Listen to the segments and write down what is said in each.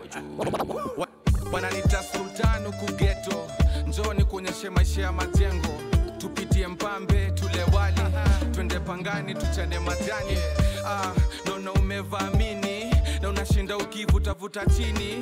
juu Wa- wananita sultan huku geto njoni kuonyeshe maisha ya majengo tupitie mpambe tule wali twende pangani tuchane majani ah, naona umevamini na unashinda ukivutavuta chini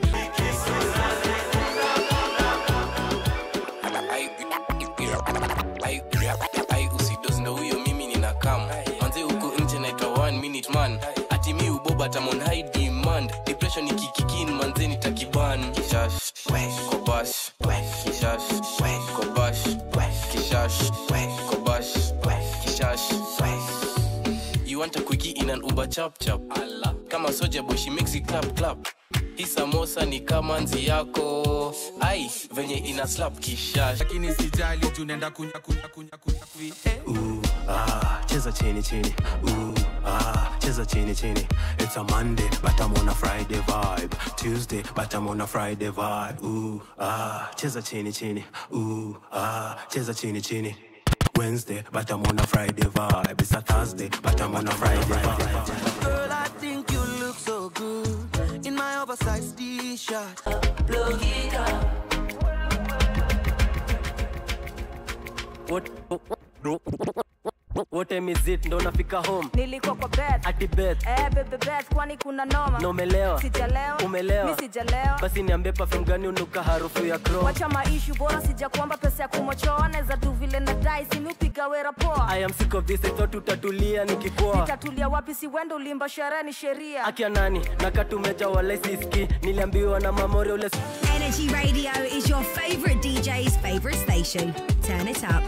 Ai- ai usidos ndo huyo mimi nina kam manze huko nje naitwa one minute man ati mi uboba tamon high demand depression ikikikin manze nitakiban kishash kobash kishash kobash kishash kobash kishash You want a quickie in an Uber chap chap kama soja boy she makes it clap clap hii samosa ni kama nzi yako ai venye ina slap kishash lakini sijali juu naenda kunya kunya kunya kunya kui eh. Ooh, ah, cheza chini chini. Ooh, ah, cheza chini chini. It's a Monday, but I'm on a Friday vibe. Tuesday, but I'm on a Friday vibe. Ooh, ah, cheza chini chini. Ooh, ah, cheza chini chini. Wednesday, but I'm on a Friday vibe. It's a Thursday, but I'm on a Friday vibe. Girl, I think you look so good in my oversized t-shirt. Plug it up. What, what time is it? Ndo nafika home nilikuwa kwa bed ati bed eh, bebe bed kwani kuna noma na umelewa sijalewa Umelewa. mi sijalewa basi niambie perfume gani unuka harufu ya chrome wacha maishu bora sija kuomba pesa ya kumochoa naweza tu vile na dai simiupiga wera poa I am sick of this I thought utatulia nikikoa nitatulia wapi si wendo ulimba sherehe ni sheria akia nani nakatumeja wala siski niliambiwa na mamore ule Energy Radio is your favourite DJ's favourite station. Turn it up.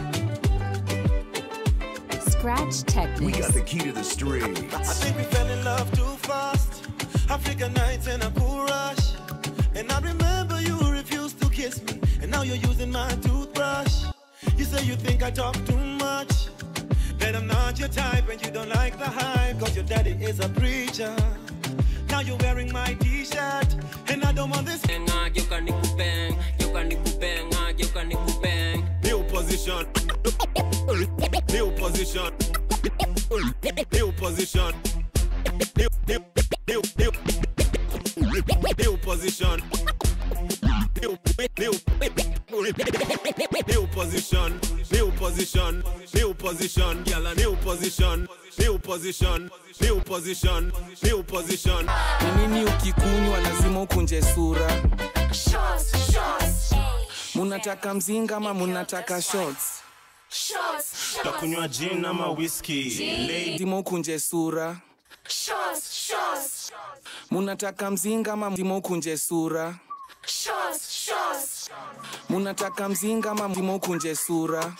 Scratch Technics. We got the key to the streets. I think we fell in love too fast. African nights and a cool rush. And I remember you refused to kiss me. And now you're using my toothbrush. You say you think I talk too much. That I'm not your type and you don't like the hype. Cause your daddy is a preacher. Now you're wearing my t-shirt. And I don't want this. New position. New position. New position. New new new new new position. New new new position. New position. New position. Gyal a new position. New position. New position. New position. ni nini ukikunywa lazima ukunje sura munataka mzinga ama munataka shots Takunywa gin ama whiskey. Lady lazima ukunje sura munataka mzinga ama lazima ukunje sura munataka mzinga ama lazima ukunje sura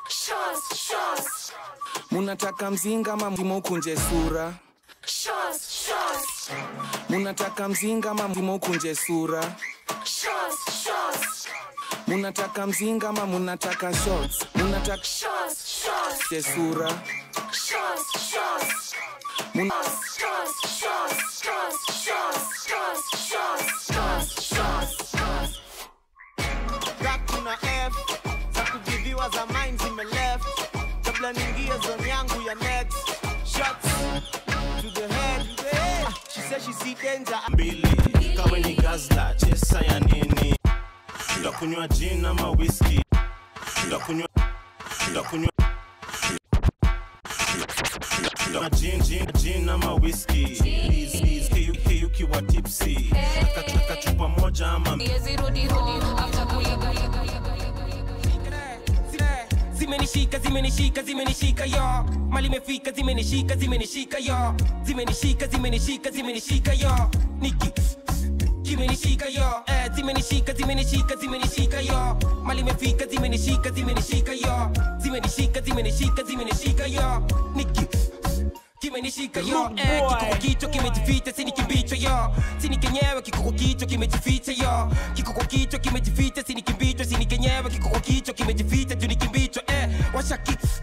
munataka mzinga ama lazima ukunje sura munataka mzinga ama lazima ukunje sura munataka mzinga ama munataka shots munataka je sura Mun- Back to na F za kujiviwa za mine zimeleft kabla niingie zone yangu ya next shots to the head Ah, she said she see danger mbili kawe ni gazla chesa ya nini takunywa gin ama whisky takunywa takunywa takunywa gin gin gin ama whisky Please, please, hiyo hiyo ukiwa tipsy akachukua chupa moja ama zimenishika zimenishika zimenishika yo mali imefika zimenishika zimenishika yo zimenishika zimenishika zimenishika yo niki kimenishika yo eh, zimenishika zimenishika zimenishika yo mali imefika zimenishika zimenishika yo zimenishika zimenishika zimenishika yo niki kimenishika yo eh, kiko kwa kichwa kimejificha sini kimbicho yo sini kenyewe kiko kwa kichwa kimejificha yo kiko kwa kichwa kimejificha sini kimbicho sini kenyewe kiko kwa kichwa kimejificha juu ni kimbicho eh, washaki